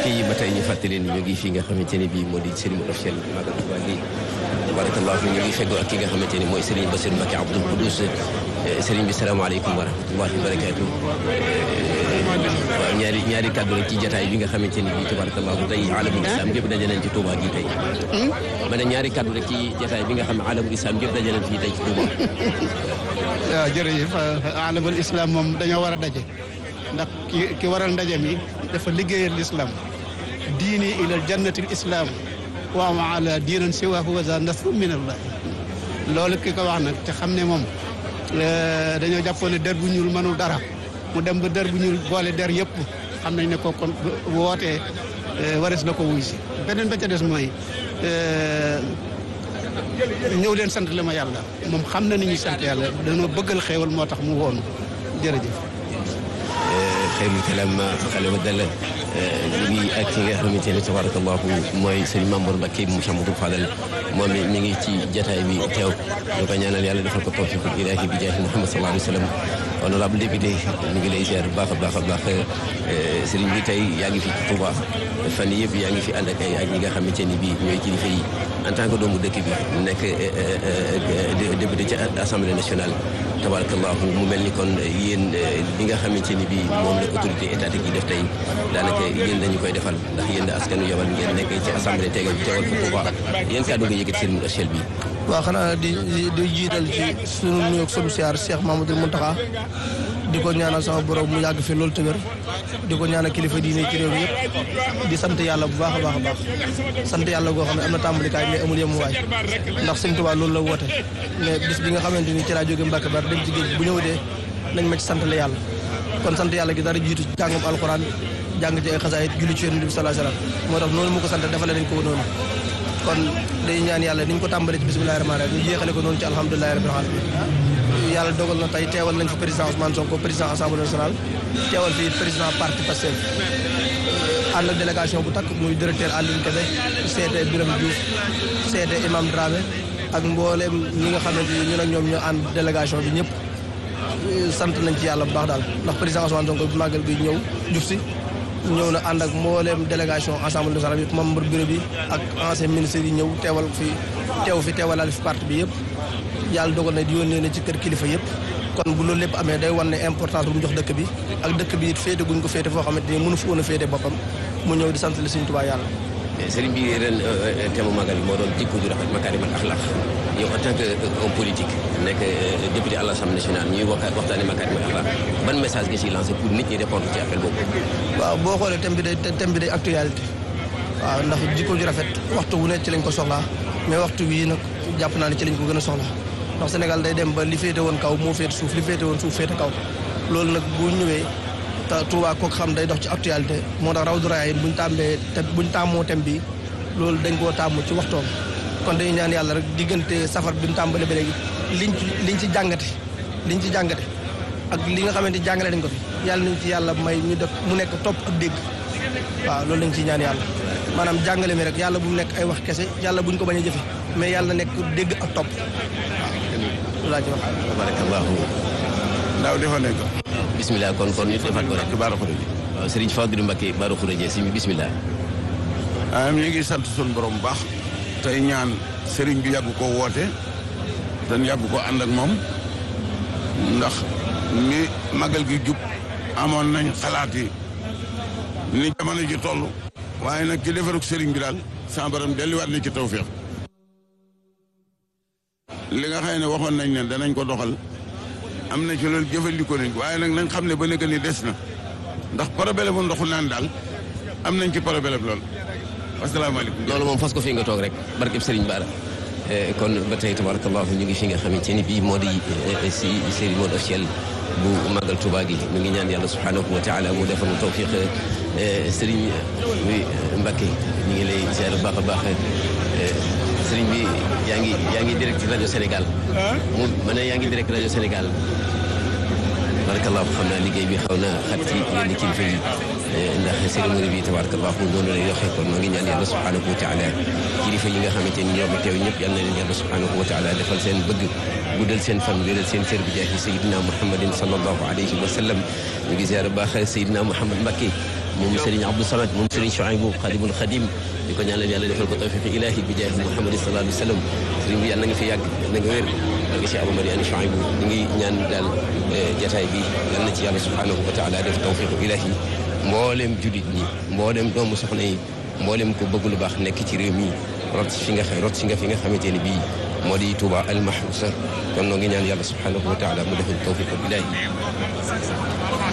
yi ba tey ñu fàttali leen ñu ngi fi nga xamante ne bii moo di Serigne officiel Magal Touba gi tabarakallah ñu ngi feggoo ak ki nga xamante ni mooy Serigne Bassirou Mbacké Abdoul Koudous Serigne bi salaamaaleykum wa rahmatullahi wa barakaatu waaw ñaari ñaari kàddu rek ci jataay bi nga xamante ni bii tabarakallah tey alamul islam gépp daje nañ ci Touba gi tey ma ne ñaari kàddu rek ci jataay bi nga xam ne alamul islam gépp daje nañ fii tey ci Touba waaw jërëjëf alamul islam moom dañoo war a daje ndax ki ki waral ndaje mi dafa liggéeyal l'islam diini ilal jannatil islam wa ma ala diinan siwaahu wa za nasru min allah loolu ki ko wax nag te xam ne moom dañoo jàppoon ne der bu ñuul mënul dara mu dem ba der bu ñuul boole der yëpp xam nañ ne ko kon wootee wares na ko wuy si beneen ba ca des mooy ñëw leen sant la ma yàlla moom xam na ni ñuy sant yàlla dañoo bëggal xéewal moo tax mu woonu jërëjëf xeyrul kalam xale wa dal ñu ngi ak ki nga xamante ne tabarakallahu mooy sëriñ Mamour Mbacké mu Cheikh Amadou Fadal moom it mi ngi ci jataay bi teew ñu ko ñaanal yàlla defal ko tawfiqul ilaahi bi jaahi Muhammad sallallahu alayhi wa sallam honorable député ñu ngi lay ziar bu baax a baax a baax sëriñ bi tey yaa ngi fi ci Touba fan yii yëpp yaa ngi fi ànd ak ay ak ñi nga xamante ni bii ñooy kilifa yi en tant que doomu dëkk bi nekk député ci assemblée nationale tabarakallahu mu mel ni kon yéen li nga xamante ni bii moom la autorité étatique yi def tey daanaka yéen dañu koy defal ndax yéen askanu yabal ngeen nekk ci assemblée tegal teewal ko Touba yéen kàddu nga yëkkati seen officiel bi waaw xanaa di di jiital ci sunu nuyoog sunu siyaar Cheikh Mamadou Mountakha di ko ñaanal sama borom mu yàgg fi loolu te wér di ko ñaanal kilifa diine ci réew mi yëpp di sant yàlla bu baax a baax a baax sant yàlla goo xam ne am na tàmbalikaay mais amul yemuwaay ndax sëñ Tuubaa loolu la woote mais bis bi nga xamante ni ci laa jóge Mbàkke Bari dem ci géej bu ñëw dee nañ ma ci sant la yàlla kon sant yàlla gi dara jiitu jàngum alxuraan jàng ci ay xasaayit julli ci yonent bi sallallahu alayhi wasallam moo tax noonu mu ko sant defale nañ ko noonu kon day ñaan yàlla ni ñu ko tàmbalee ci bismillahi rahmaani rahim ñu yéexale ko noonu ci alhamdulilahi rabbil alamin yàlla dogal na tey teewal nañ fi président Ousmane Sonko président assemblée nationale teewal fi président parti Pastef ànd ak délégation bu takk muy directeur Alioune Kébé seete Birame Diouf seete Imam Dramé ak mboolem ñi nga xamante ni ñun ak ñoom ñoo ànd délégation bi ñëpp sant nañ ci yàlla bu baax daal ndax président Ousmane Sonko bu màggal bi ñëw juf si ñëw na ànd ak mboolem délégation assemblée nationale bi membre bureau bi ak ancien ministre yi ñëw teewal fi teew fi teewalal fi parti bi yëpp yàlla dogal na di yónnee na ci kër kilifa yëpp kon bu loolu lépp amee day wan ne importance bu mu jox dëkk bi ak dëkk bi it féete guñ ko féete foo xamante ni mënu fi woon a féete boppam mu ñëw di sant la Sëriñ Tuubaa yàlla sëriñ bi ren thème magal bi moo doon jikko ju rafet makaarimal axlaaq yow en tant que homme politique nekk député à l'Assemblée nationale ñuy wax waxtaane makaarimal axlaaq ban message nga ciy lancé pour nit ñi répondre ci appel boobu waaw boo xoolee thème bi day thème bi day actualité waaw ndax jikko ju rafet waxtu wu ne ci lañ ko soxlaa mais waxtu wii nag jàpp naa ne ci lañ ko gën a soxlaa ndax Sénégal day dem ba li féete woon kaw moo féete suuf li féete woon suuf féete kaw loolu nag bu ñëwee te Touba kook xam day dox ci actualité moo tax raw du raay buñ tàmbee te buñ tàmmoo thème bi loolu dañ koo tàmm ci waxtoom kon dañuy ñaan yàlla rek diggante safar bi mu tàmbale ba léegi liñ ci liñ ci jàngate liñ ci jàngate ak li nga xamante jàngale dañ ko fi yàlla nañ ci yàlla may ñu def mu nekk topp ak dégg waaw loolu lañ ciy ñaan yàlla maanaam jàngale mi rek yàlla bu mu nekk ay wax kese yàlla buñ ko bañ a jëfe mais yàlla na nekk dégg ak topp waaw loolu laa ci wax tabarakallahu daaw defoon nañ ko bismillah kon kon ñu defaat ko rek ci Baara Khourédia waaw sëriñ Fadilou Mbacké Baara Khourédia si bismillah ah ñu ngi sant suñu borom bu baax tey ñaan sëriñ bi yàgg koo woote dañ yàgg ko ànd ak moom ndax ni magal gi jub amoon nañ xalaat yi ni jamono ji toll waaye nag ci defarug sëriñ bi daal sa borom delluwaat na ci tawféex li nga xam ne waxoon nañ ne danañ ko doxal am na ci loolu jëfandikoo nañ waaye nag nañ xam ne ba nekk ni des na ndax problème bu ndoxu naan daal am nañ ci problème lool asalaamaaleykum. loolu moom fas ko fi nga toog rek barkeb Serigne Bara kon ba tey tabarakallahu ñu ngi fi nga xamante ni bii moo di si cérémonie officielle bu Magal Touba gi ñu ngi ñaan yàlla subhanahu wa taala mu defal nu tawfiq Serigne Mbacké ñu ngi lay ziar bu baax a baax Serigne bi yaa ngi yaa ngi direct rajo Sénégal. mu ma ne yaa ngi direct rajo Sénégal. tabarakallahu xam naa liggéey bi xaw na xat ci yenn kilifa yi ndax cérémonie bi tabarakallahu noonu lay doxee kon maa ngi ñaan yàlla subhanahu wa taala kilifa yi nga xamante ni ñoo fi teew ñëpp yal na leen yàlla subhanahu wa taala defal seen bëgg guddal seen fan wéral seen cër bi jaahi sayidina muhammadin sallallahu alayhi wa sallam ñu ngi ziar baax sayidina muhammad Mbacké moom Serigne Abdou Samad moom Serigne Chouaïbou Khadimul Khadim di ko ñaanal yàlla defal ko tawfiq ilahi bi jaahi Muhammad sallallahu alayhi wa sallam Serigne bi yàlla na nga fi yàgg na nga wér ak si Abou Mariane Chouaïbou ñu ngi ñaan daal jataay bi yal na ci yàlla subhanahu wa taala def tawfiq ilahi mboolem julit ñi mboolem doomu soxna yi mboolem ko bëgg lu baax nekk ci réew mi rot fi nga xam rot si nga fi nga xamante ne bii moo di Touba al mahrousa kon noo ngi ñaan yàlla subhanahu wa taala mu defal tawfiq ilahi